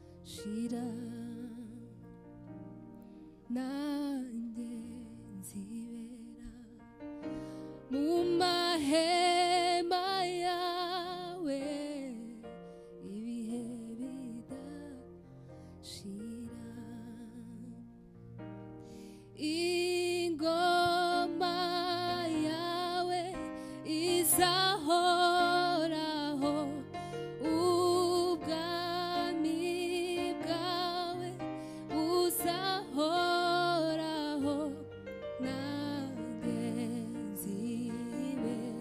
gukira nanjye nzibera mu mahema yawe ibihe bidashira ingoma yawe izahoraho ubwami bwawe buzahoraho nanjye nzibera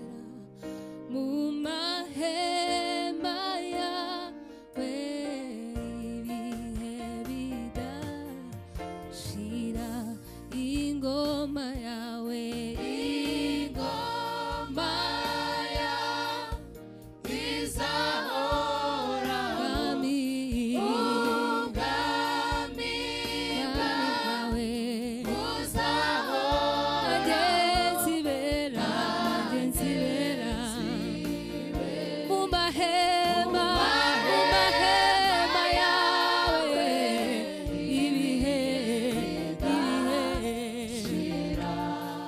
mu mahema yawe ibihe bidashira ingoma yawe ingoma yawe Ubwami bwawe nanjye nzibera, nanjye nzibera. Mu mahema, mu mahema yawe, ibihe, ibihe.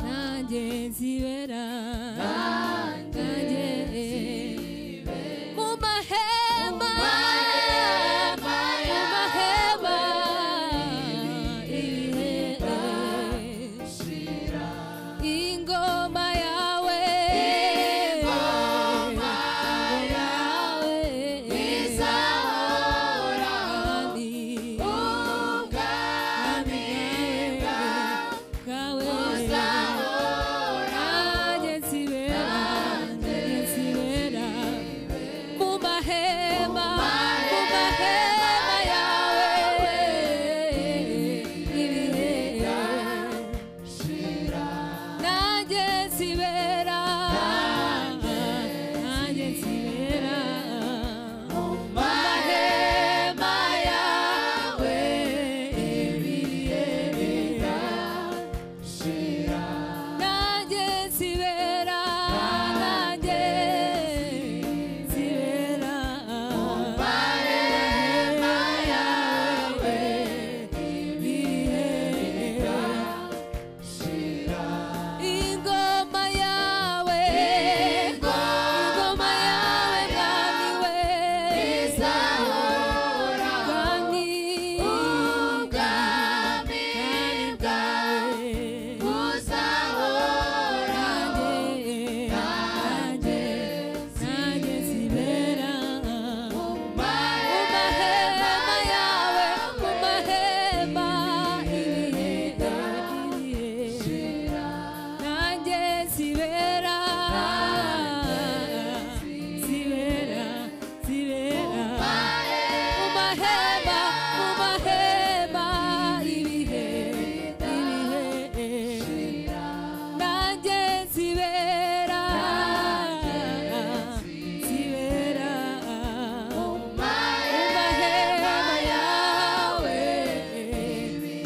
nanjye nzibera, nanjye mu mahema mu mahema ibihe ingoma yawe ingoma yawe izahoraho ubwami bwawe nanjye nzibera nanjye nzibera mu mahema mu mahema yawe ibihe nanjye nzibera nanjye nzibera mu mahema yawe ibihe bidashira nanjye nzibera nanjye nzibera mu mahema yawe ibihe bidashira ingoma yawe ingoma yawe mwami we Mwami, mwami bwawe nanjye nanjye nanjye zibera mu mahema yawe mu mahema ibihe ibihe nanjye zibera zibera zibera mu mahema mu mahema ibihe ibihe nanjye zibera zibera mu mahema yawe ibihe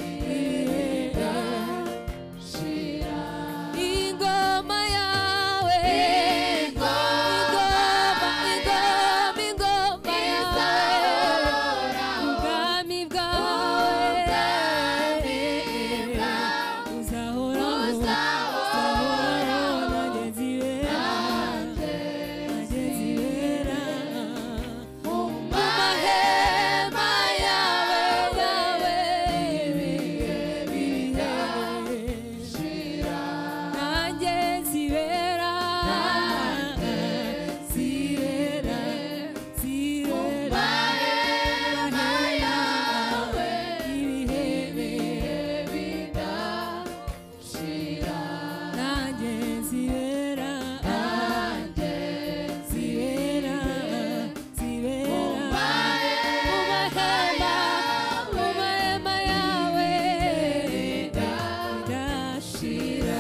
ingoma yawe ingoma ingoma ingoma yawe ubwami bwawe uzahoraho uzahoraho nanjye nzibera nanjye nzibera mu mahema yawe yawe ibihe nanjye zibera zibera zibera yawe ibihe bidashira nanjye zibera nanjye zibera zibera mu mahema mu mahema yawe bidashira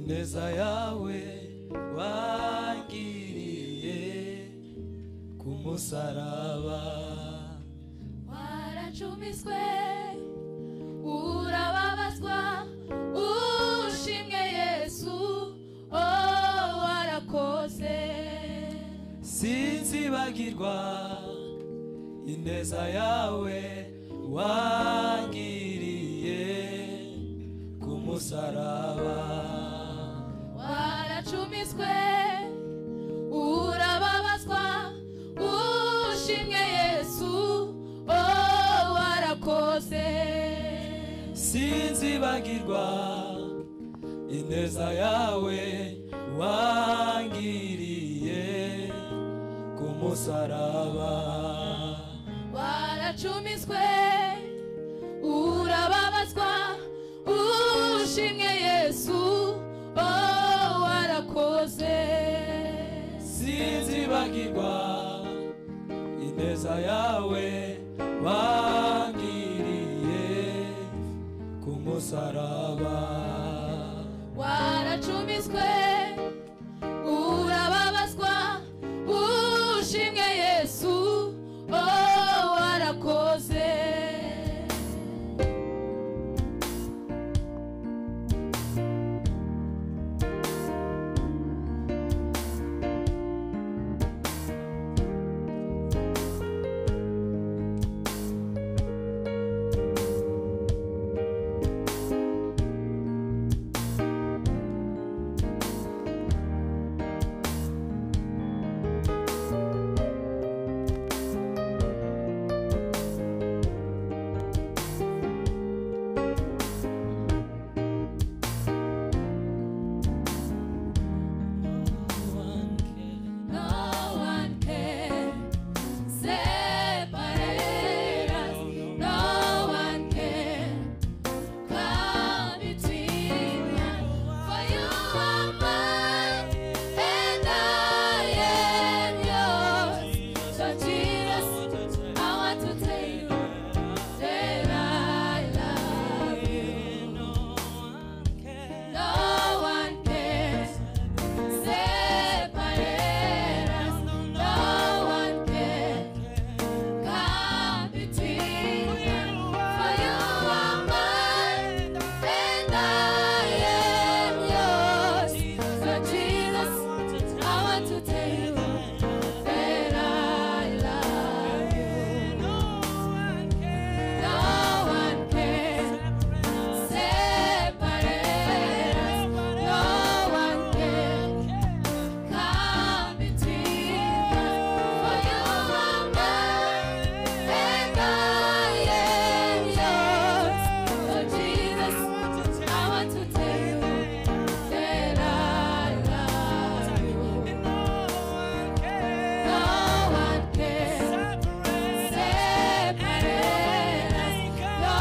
neza yawe wangiriye ku musaraba waracumiswe urababazwa ushimwe yesu oh warakoze sinzibagirwa ineza yawe wangiriye ku musaraba waracumiswe urababazwa ushimwe yesu oh warakoze sinzibagirwa ineza yawe wangiriye ku musaraba waracumiswe urababazwa ushimwe yesu oh warakoze sinzibagirwa ineza yawe wangiriye ku musaraba waracumiswe urababazwa ushimwe yesu oh warakoze No one can separate us. No one can come between us. For you are mine, and I am yours. So Jesus, I want to take you that I love you. No one can. Separate us, no one can come between us. For you are mine, and I am yours. So Jesus, I want to tell you that I love you. No one can. Separate us, no one can come between us. For you are mine, and I am yours. So Jesus, I want to tell you that I love you. No one can separate us. No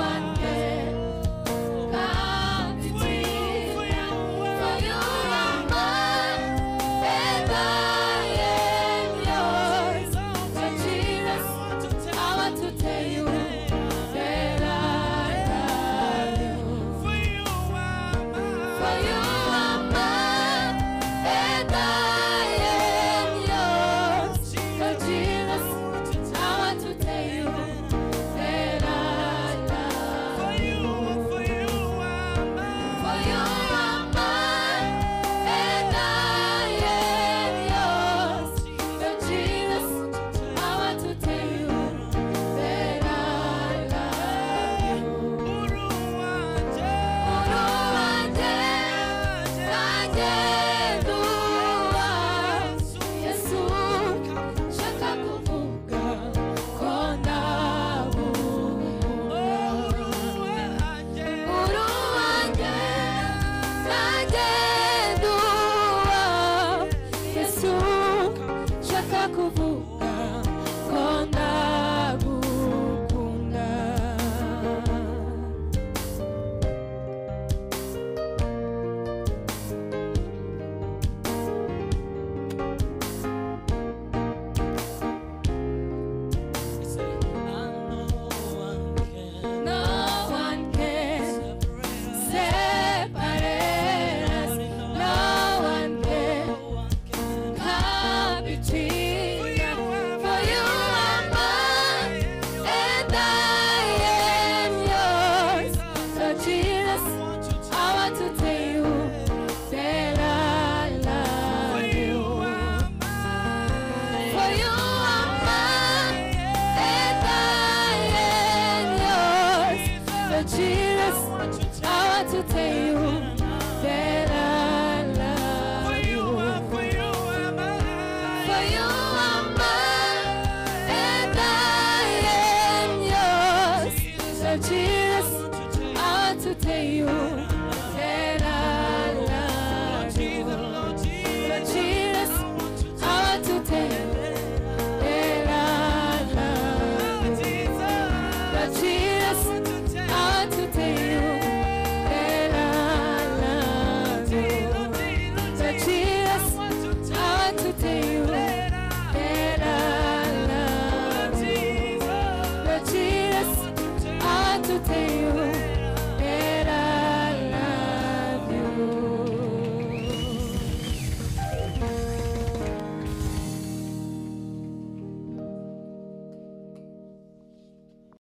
one can. Come between us, for you are mine, and I am yours. So Jesus, I want to tell you that I love you. For you are mine, and I am yours. So Jesus, I want to tell you that I love you. For you are mine, and I am yours. So Jesus, I want to tell you that I love you. Uru wanjye, nanjye nduwa. Yesu, nshaka kuvuga ko ndabumva. Uru wanjye, nanjye nduwa. Yesu,